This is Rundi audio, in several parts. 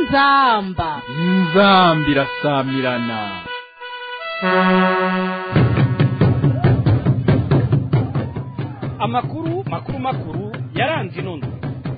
inzamba inzambi irasamirana amakuru makuru makuru yaranze inondo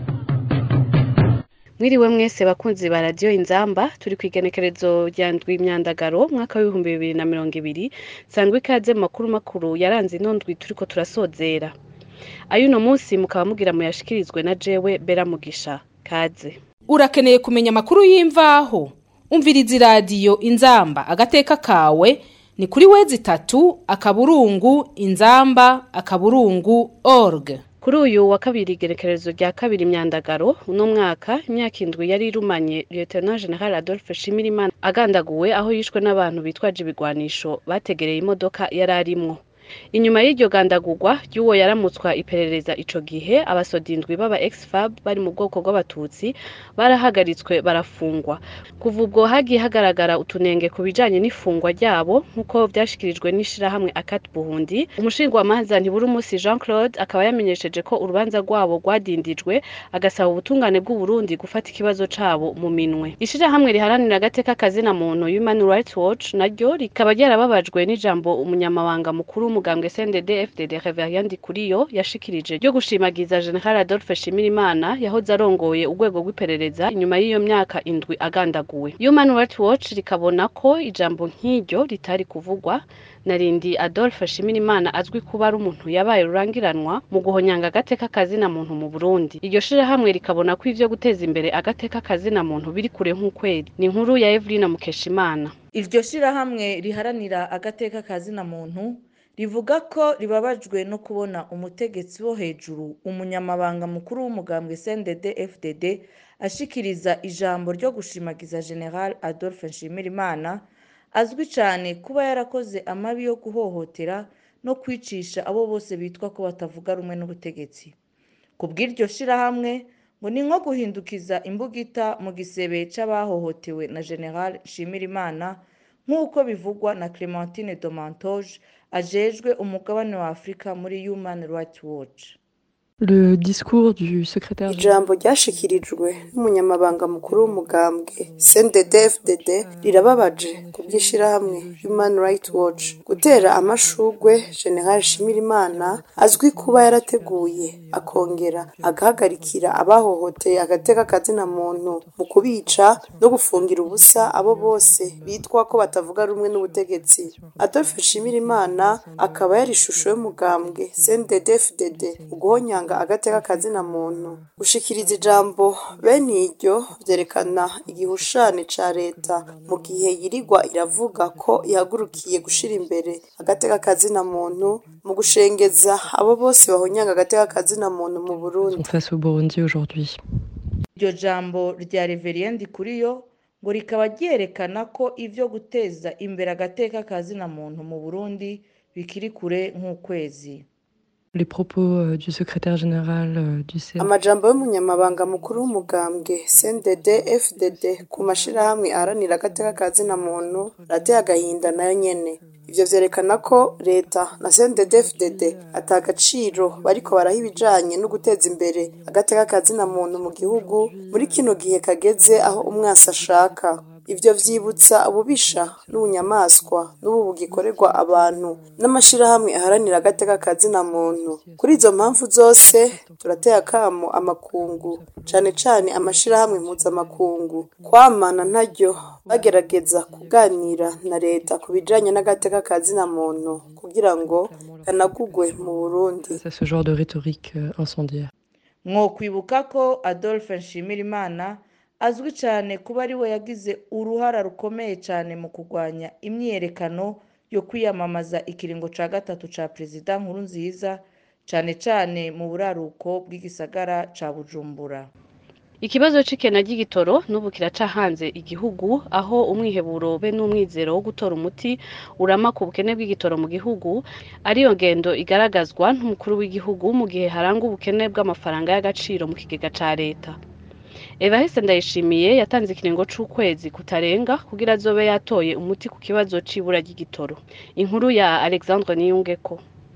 mwiriwe mwese bakunzi ba radiyo inzamba turi ku igenekerezo rya ndwi imyandagaro mwaka w'ibihumbi bibiri na mirongo ibiri sangwa ikaze mu makuru makuru yaranze ino ndwi turiko turasozera ay'uno munsi mukaba mugira muyashikirizwe na jewe bera mugisha kaze urakeneye kumenya amakuru y'imvaho umviriza iradiyo inzamba agateka kawe ni kuri wezi itatu akaburungu inzamba akaburungu org kuri uyu wa kabiri igenekerezo rya kabiri imyandagaro uno mwaka imyaka indwi yari irumanye lieutenant general adolphe shimirimana agandaguwe aho yishwe n'abantu bitwaje ibigwanisho bategereye imodoka yari arimwo inyuma y'iryo gandagurwa ry'uwo yaramutswa iperereza ico gihe abasodindwi b'aba exfab bari mu bwoko bw'abatutsi barahagaritswe barafungwa kuva ubwo hagiye hagaragara utunenge ku bijanye n'ifungwa ryabo nk'uko vyashikirijwe n'ishirahamwe akat buhundi umushingwamanza ntiburumusi jean claude akaba yamenyesheje ko urubanza rwabo rwadindijwe agasaba ubutungane bw'uburundi gufata ikibazo cabo mu minwe ishirahamwe riharanira agateka kazina muntu human rights watch naryo rikaba ryarababajwe n'ijambo umunyamabanga mukuru w'umugambwe cndd fdd reverien ndikuriyo yashikirije ryo gushimagiza general adolphe shimirimana yahoze arongoye urwego rw'iperereza inyuma y'iyo myaka indwi agandaguwe human rights watch rikabona ko ijambo nk'iryo ritari kuvugwa narindi adolphe shimirimana azwi kuba ari umuntu yabaye rurangiranwa mu guhonyanga agateka kazina muntu mu burundi iryo shirahamwe rikabona ko ivyo guteza imbere agateka kazina muntu biri kure nk'ukwezi ni inkuru ya evelina mukeshimana iryo shirahamwe riharanira agateka kazina muntu rivuga ko ribabajwe no kubona umutegetsi wo hejuru umunyamabanga mukuru w'umugambwe cndd fdd ashikiriza ijambo ryo gushimagiza general adolphe nshimirimana azwi cyane kuba yarakoze amabi yo guhohotera no kwicisha abo bose bitwa ko batavuga rumwe n'ubutegetsi ku bw'iryo shirahamwe ngo ni nko guhindukiza imbugita mu gisebe c'abahohotewe na general nshimirimana nk'uko bivugwa na clementine domantoge ajejwe umugabane wa afurika muri human rights watch Le discours du secrétaire ijambo ryashikirijwe n'umunyamabanga mukuru w'umugambwe CNDD-FDD rirababaje ku by'ishirahamwe Human Rights Watch gutera amashugwe General Shimirimana azwi kuba yarateguye akongera agahagarikira abahohoteye agateka kazina muntu mu kubica no gufungira ubusa abo bose bitwa ko batavuga rumwe n'ubutegetsi Adolphe Shimirimana akaba yari ishusho y'umugambwe CNDD-FDD mu guhonyanga agateka kazina muntu gushikiriza ijambo bene iryo vyerekana igihushane ca leta mu gihe yirigwa iravuga ko ihagurukiye gushira imbere agateka kazina muntu mu gushengeza abo bose bahonyanga agateka kazina muntu mu Burundi face au Burundi aujourd'hui. iryo jambo rya reverien ndikuriyo ngo rikaba ryerekana ko ivyo guteza imbere agateka kazina muntu mu burundi bikiri kure nk'ukwezi Les propos euh, du secrétaire général euh, du CNDD amajambo y'umunyamabanga mukuru w'umugambwe CNDD-FDD ku mashirahamwe aharanira agateka kazina muntu rateye agahinda nayo nyene ivyo vyerekana ko leta na CNDD-FDD ata gaciro bariko baraha ibijanye no guteza imbere agateka kazina muntu mu gihugu muri kino gihe kageze aho umwasi ashaka ivyo vyibutsa ububisha n'ubunyamaswa n'ubu bugikorerwa abantu n'amashirahamwe aharanira agateka kazina muntu kuri izo mpamvu zose turateye akamo amakungu cane cane amashirahamwe mpuzamakungu kwamana ntaryo bagerageza kuganira na leta ku bijanye n'agateka kazina muntu kugira ngo kanagugwe mu Burundi face à ce genre de rhétorique euh, incendiaire. mwokwibuka ko adolphe nshimirimana azwi cyane kuba ari we yagize uruhara rukomeye cyane mu kurwanya imyiyerekano yo kwiyamamaza ikiringo ca gatatu ca perezida nkuru nziza cyane cyane mu buraruko bw'igisagara ca bujumbura ikibazo c'ikena ry'igitoro n'ubu kiracahanze igihugu aho umwiheburo be n'umwizero wo gutora umuti urama ku bukene bw'igitoro mu gihugu ariyo ngendo igaragazwa n'umukuru w'igihugu mu gihe harangwa ubukene bw'amafaranga y'agaciro mu kigega ca leta Evariste Ndayishimiye yatanze ikiringo c'ukwezi kutarenga kugira azobe yatoye umuti ku kibazo c'ibura ry'igitoro inkuru ya Alexandre Niyungeko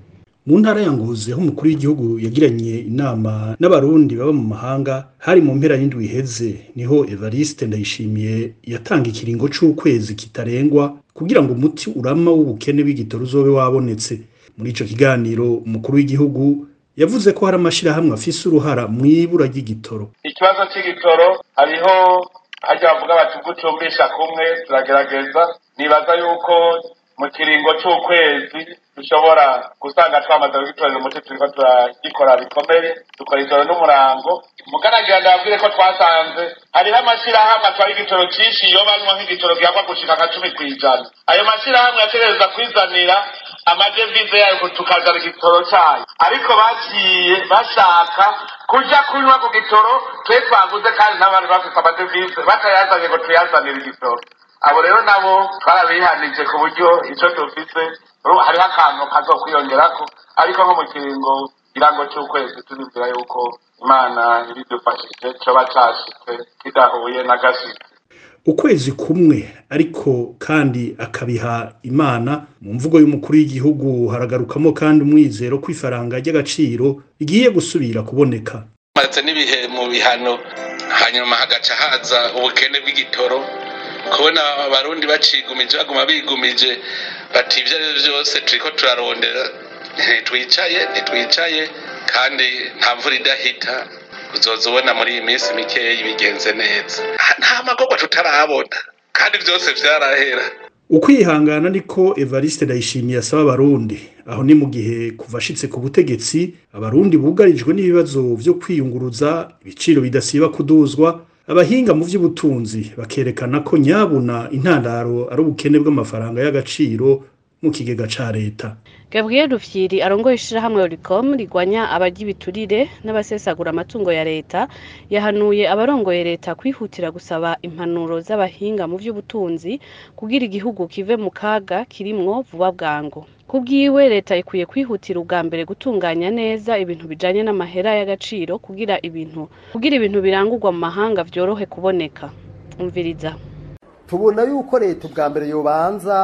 mu ntara ya ngozi aho umukuru w'igihugu yagiranye inama n'abarundi baba mu mahanga hari mu mpera y'indwi iheze niho evariste ndayishimiye yatanga ikiringo c'ukwezi kitarengwa kugira ngo umuti urama w'ubukene bw'igitoro uzobe wabonetse muri ico kiganiro umukuru w'igihugu yavuze ko hari amashirahamwe afise uruhara mw'ibura ry'igitoro ikibazo c'igitoro hariho harya bavuga bati ubwo ucumbisha kumwe turagerageza nibaza yuko mu kiringo c'ukwezi dushobora gusanga twamaze kugitorera umuti turiko turagikora bikomeye dukora ijoro n'umurango muganagira ndababwire ko twasanze hariho amashirahamwe atwara igitoro cinshi iyo banywa nk'igitoro gihakwa gushika nka cumi kw'ijana ayo mashirahamwe yategereza kwizanira amadevize yayo tukazana igitoro cayo ariko bagiye bashaka kuja kunywa ku gitoro twe twaguze kandi n'abandi bafise amadevize batayazanye ngo tuyazanire igitoro abo rero nabo twarabihanije ku buryo ico dufise hariho akantu kazokwiyongerako ariko nko mu kiringo kirango c'ukwezi turizera yuko imana ibidufashije coba cashitse kidahuye n'agashitsi ukwezi kumwe ariko kandi akabiha imana mu mvugo y'umukuru w'igihugu haragarukamo kandi umwizero ko ifaranga ry'agaciro rigiye gusubira kuboneka maze n'ibihe mu bihano hanyuma hagaca haza ubukene bw'igitoro kubona abarundi bacigumije baguma bigumije bati ibyo ari byo byose turiko turarondera ntitwicaye ntitwicaye kandi nta mvura idahita uzoza ubona muri iyi minsi mikeya bigenze neza nta magorwa tutarabona kandi byose vyarahera ukwihangana niko evariste ndayishimiye asaba abarundi aho ni mu gihe kuva ashitse ku butegetsi abarundi bugarijwe n'ibibazo vyo kwiyunguruza ibiciro bidasiba kuduzwa abahinga mu vy'ubutunzi bakerekana ko nyabuna intandaro ari ubukene bw'amafaranga y'agaciro mu kigega ca leta Gabriel Rufyiri arongoye ishirahamwe Oricom rigwanya abarya ibiturire n'abasesagura amatungo ya leta yahanuye abarongoye leta kwihutira gusaba impanuro z'abahinga mu vy'ubutunzi kugira igihugu kive mu kaga kirimwo vuba bwangu kubwiwe leta ikwiye kwihutira ubwa mbere gutunganya neza ibintu bijanye n'amahera y'agaciro kugira ibintu kugira ibintu birangurwa mu mahanga vyorohe kuboneka umviriza tubona yuko leta ubwa mbere yobanza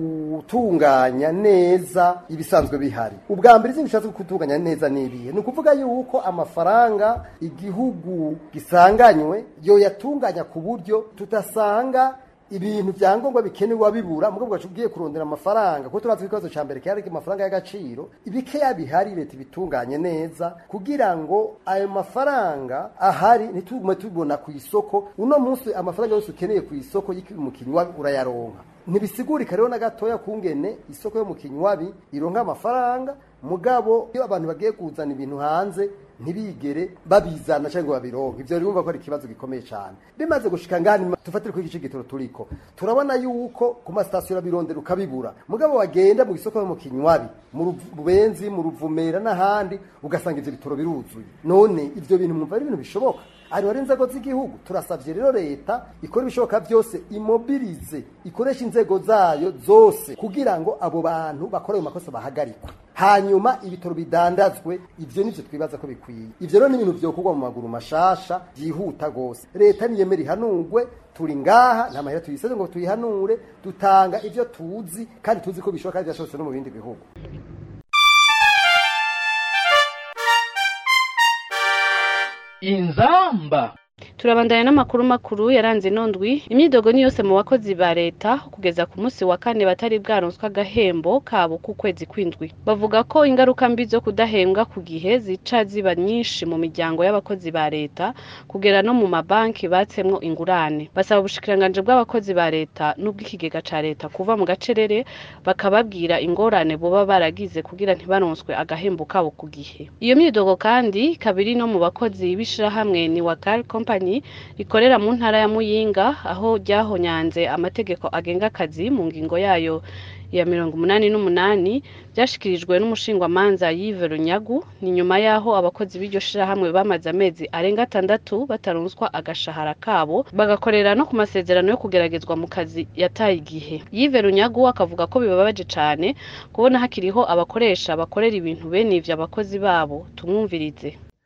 gutunganya neza ibisanzwe bihari ubwa mbere izindi bishatse gutunganya neza n'ibihe ni ukuvuga yuko amafaranga igihugu gisanganywe yoyatunganya ku buryo tudasanga ibintu byangombwa bikenewe bibura mugabo gacu ugiye kurondera amafaranga kuko turazi ikibazo ca mbere cyari amafaranga y'agaciro ibikeya bihari leta ibitunganye neza kugira ngo ayo mafaranga ahari ntitugume tubona ku isoko uno munsi amafaranga yose ukeneye ku isoko y'umukinywa urayaronka ntibisigurika rero na gatoya kungene isoko yo mu kinywabi ironka amafaranga mugabo iyo abantu bagiye kuzana ibintu hanze ntibigere babizana cyangwa babironke ivyo urumva ko ari ikibazo gikomeye cyane bimaze gushika ngani tufatire ko igice gitoro turiko turabona yuko ku masitasiyo birondera ukabibura mugabo wagenda mu isoko yo mu kinywabi mu rubenzi mu ruvumera n'ahandi ugasanga ivyo bitoro biruzuye none ivyo bintu mwumva ari ibintu bishoboka ari wari inzego z'igihugu turasabye rero leta ikora ibishoboka byose imobirize ikoresha inzego zayo zose kugira ngo abo bantu bakora ayo makosa bahagarikwe hanyuma ibitoro bidandazwe ivyo nivyo twibaza ko bikwiye ivyo rero ni ibintu vyokorwa mu maguru mashasha byihuta gose leta niyemera ihanurwe turi ngaha nta mahera tuyiseze ngo tuyihanure dutanga ivyo tuzi kandi tuzi ko bishoboka kandi byashobotse no mu bindi bihugu inzamba turabandanya n'amakuru makuru yaranze inondwi imyidogo ni yose mu bakozi ba leta kugeza ku munsi wa kane batari bwaronswa agahembo kabo k'ukwezi kw'indwi bavuga ko ingaruka mbi zo kudahembwa ku gihe zica ziba nyinshi mu miryango y'abakozi ba leta kugera no mu mabanki batsemwo ingurane basaba ubushikiranganje bw'abakozi ba leta n'ubw'ikigega ca leta kuva mu gacerere bakababwira ingorane boba baragize kugira ntibaronswe agahembo kabo ku gihe iyo myidogo kandi kabiri no mu bakozi b'ishirahamwe ni wakal company rikorera mu ntara ya Muyinga aho ryahonyanze amategeko agenga akazi mu ngingo yayo ya mirongo umunani n'umunani byashikirijwe n'umushingwamanza Yves Runyagu ni nyuma yaho abakozi b'iryo shirahamwe bamaze amezi arenga atandatu bataronswa agashahara kabo bagakorera no ku masezerano yo kugeragezwa mu kazi yataye igihe Yves Runyagu akavuga ko bibabaje cane kubona hakiriho abakoresha bakorera ibintu bene ivyo abakozi babo tumwumvirize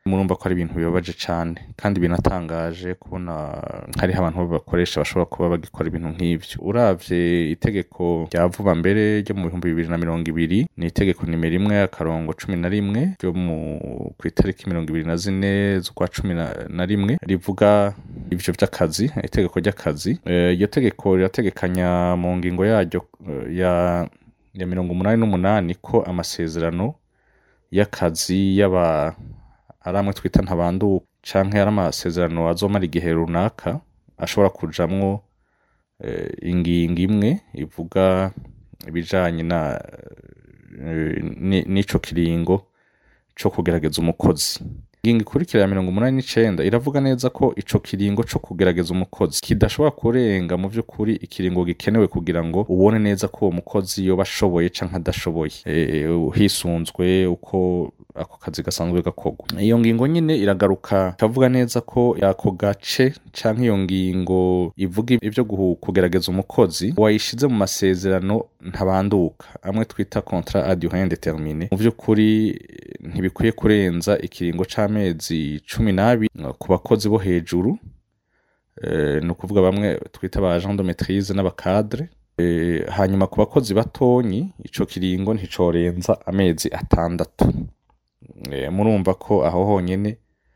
murumva ko ari ibintu bibabaje cane kandi binatangaje kubona hariho abantu bakoresha bashobora kuba bagikora ibintu nk'ivyo uravye itegeko rya vuba mbere ryo mu bihumbi bibiri na mirongo ibiri ni itegeko nimero imwe akarongo cumi na rimwe ryo mu ku itariki mirongo ibiri na zine z'ukwa cumi na- na rimwe rivuga ivyo vy'akazi itegeko ry'akazi Eh, iryo tegeko rirategekanya mu ngingo yaryo eh, ya ya mirongo umunani n'umunani ko amasezerano y'akazi y'aba ari amwe twita ntabanduka canke ari amasezerano azomara igihe runaka ashobora kujamwo eh, ingingo imwe ivuga ibijanye na eh, ni- n'ico kiringo co kugerageza umukozi ingingo ikurikira ya mirongo umunani n'icenda iravuga neza ko ico kiringo co kugerageza umukozi kidashobora kurenga mu vy'ukuri ikiringo gikenewe kugira ngo ubone neza ko uwo mukozi yoba ashoboye canke adashoboye Eh, hisunzwe uko ako kazi gasanzwe gakorwa iyo ngingo nyine iragaruka ikavuga neza ko ako gace canke iyo ngingo ivuga ivyo guhu- kugerageza umukozi wayishize mu masezerano ntabanduka amwe twita contrat à durée indéterminée mu vy'ukuri ntibikwiye kurenza ikiringo c'amezi cumi n'abiri ku bakozi bo hejuru eh, ni ukuvuga bamwe twita ba agent de maîtrise n'abakadre Eh, hanyuma ku bakozi batonyi ico kiringo nticorenza amezi atandatu Eh, murumva ko aho honyene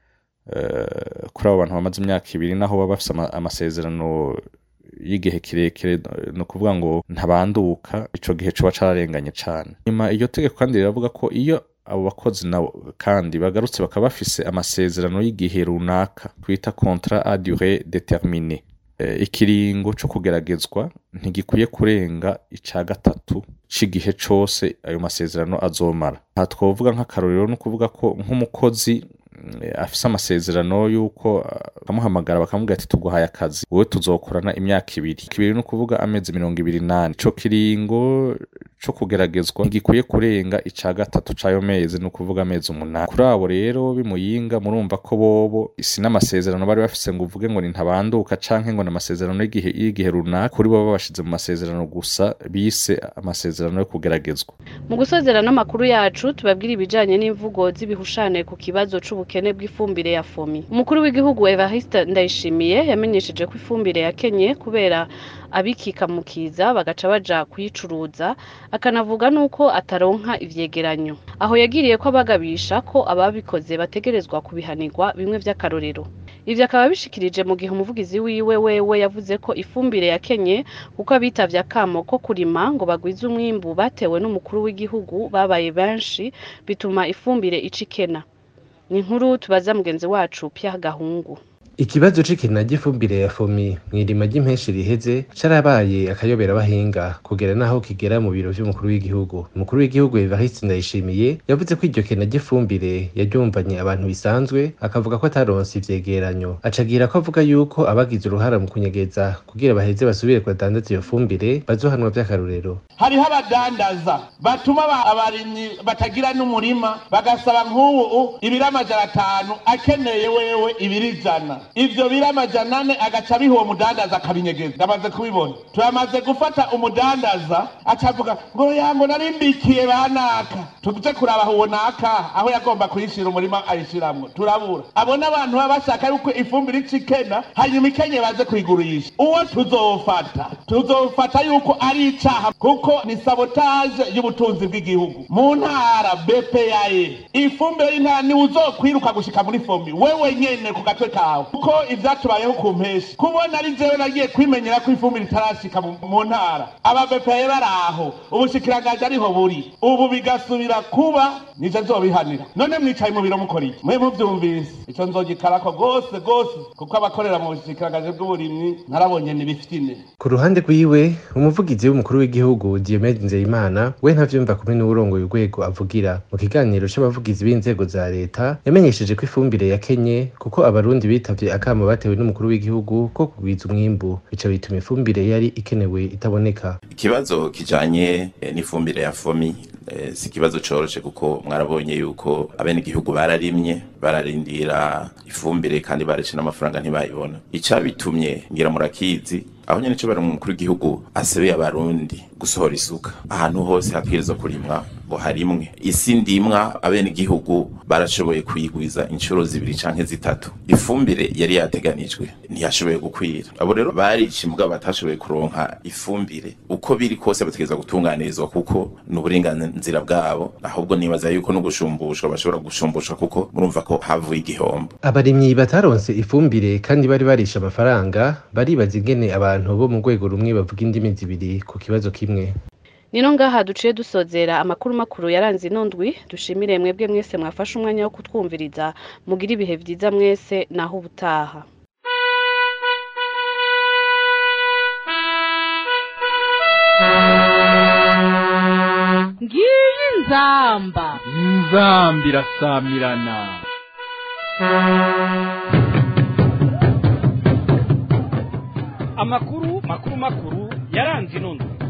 eh, kuri abo bantu bamaze imyaka ibiri naho baba bafise ama- amasezerano y'igihe kirekire ni ukuvuga ngo ntabanduka ico gihe coba cararenganye cane nyuma iryo tegeko kandi riravuga ko iyo abo bakozi nabo kandi bagarutse bakaba bafise amasezerano y'igihe runaka twita contrat à durée déterminée Eh, ikiringo co kugeragezwa ntigikwiye kurenga ica gatatu c'igihe cose ayo masezerano azomara aha twovuga nk'akarorero ni ukuvuga ko nk'umukozi mm, afise amasezerano y'uko ah, bakamuhamagara bakamubwira ati tuguhaye akazi wowe tuzokorana imyaka ibiri ibiri ni ukuvuga amezi mirongo ibiri n'ane ico kiringo co kugeragezwa ntigikwiye kurenga ica gatatu c'ayo mezi ni ukuvuga amezi umunani kuri abo rero bimuyinga murumva ko bobo si n'amasezerano bari bafise ngo uvuge ngo ni ntabanduka canke ngo ni amasezerano y'igihe y'igihe runaka kuri bo babashize mu masezerano gusa bise amasezerano yo kugeragezwa mu gusozera n'amakuru yacu tubabwira ibijanye n'imvugo z'ibihushane ku kibazo c'ubukene bw'ifumbire ya fomi umukuru w'igihugu evariste ndayishimiye yamenyesheje ko ifumbire yakenye kubera abikikamukiza bagaca baja kuyicuruza akanavuga n'uko ataronka ivyegeranyo aho yagiriye ko abagabisha ko ababikoze bategerezwa kubihanirwa bimwe vy'akarorero ivyo akaba bishikirije mu gihe umuvugizi wiwe wewe yavuze ko ifumbire yakenye kuko abitavye akamo ko kurima ngo bagwize umwimbu batewe n'umukuru w'igihugu babaye benshi bituma ifumbire ica ikena ni inkuru tubaza mugenzi wacu Pierre Gahungu Ikibazo c'ikena ry'ifumbire ya fomi mw'irima ry'impenshi riheze carabaye akayobera abahinga kugera naho kigera mu biro vy'umukuru w'igihugu umukuru w'igihugu Evariste Ndayishimiye yavuze ko iryo kena ry'ifumbire yaryumvanye abantu bisanzwe akavuga ko ataronse ivyegeranyo acagira ko avuga yuko abagize uruhara mu kunyegeza kugira baheze basubire kudandaza iyo fumbire bazohanwa vy'akarorero hariho abadandaza batuma aba- abarimyi batagira n'umurima bagasaba nk'ubu ibiro amajana atanu akeneye wewe ibiro ijana ivyo biro amajana ane agaca abiha uwo mudandaza akabinyegeza ndamaze kubibona turamaze gufata umudandaza acavuga ngo yango narimbikiye banaka tuje kuraba aho uwo naka aho yagomba kuyishira umurima ayishiramwo turabura abo n'abantu baba bashaka yuko ifumbire ica ikena hanyuma ikenye baze kuyigurisha uwo tuzofata tuzofata yuko ari icaha kuko ni sabotage y'ubutunzi bw'igihugu mu ntara bpae ifumbire y'intara niwe uzokwiruka gushika muri fomi wewe nyene ku gatwe kawe kuko ivyatubayeho ku mpeshi kubona ari jewe nagiye kwimenyera ko ifumbire itarashika mu mu ntara aba bpae bari aho ubushikiranganji ariho buri ubu bigasubira kuba nije nzobihanira none mwicaye mu biro mukora iki mwe muvyumvise ico nzogikarako gose gose kuko abakorera mu bushikiranganji bw'uburimyi narabonye nibifitine ku ruhande rwiwe umuvugizi w'umukuru w'igihugu Diomede Nzeyimana we ntavyumva kumwe n'uwurongoye urwego avugira mu kiganiro c'abavugizi b'inzego za leta yamenyesheje ko ifumbire yakenye kuko abarundi bitavye akamo batewe n'umukuru w'igihugu ko kugwiza umwimbu bica bituma ifumbire yari ikenewe itaboneka ikibazo kijanye eh, n'ifumbire ya fomi eh, si ikibazo coroshe kuko mwarabonye yuko abenegihugu bararimye bararindira ifumbire kandi barece n'amafaranga ntibayibona icabitumye ngira murakizi aho nyene co bari mu mukuru w'igihugu asebeye abarundi gusohora isuka ahantu hose habwirizwa kurimwa ngo harimwe isi ndimwa abenegihugu barashoboye kuyigwiza inshuro zibiri canke zitatu ifumbire yari yateganijwe ntiyashoboye gukwira abo rero barica imbwa batashoboye kuronka ifumbire uko biri kose bategereza gutunganirizwa kuko ni uburenganzira bwabo ahubwo nibaza yuko no gushumbushwa bashobora gushumbushwa kuko murumva ko havuye igihombo abarimyi bataronse ifumbire kandi bari barisha amafaranga baribaza ingene abantu bo mu rwego rumwe bavuga indimi zibiri ku kibazo kimwe nino ngaha duciye dusozera amakuru makuru yaranze inondwi dushimire mwebwe mwese mwafashe umwanya wo kutwumviriza mugire ibihe vyiza mwese naho ubutaha ngiyi nzamba inzambi irasamirana amakuru makuru makuru yaranze inondwi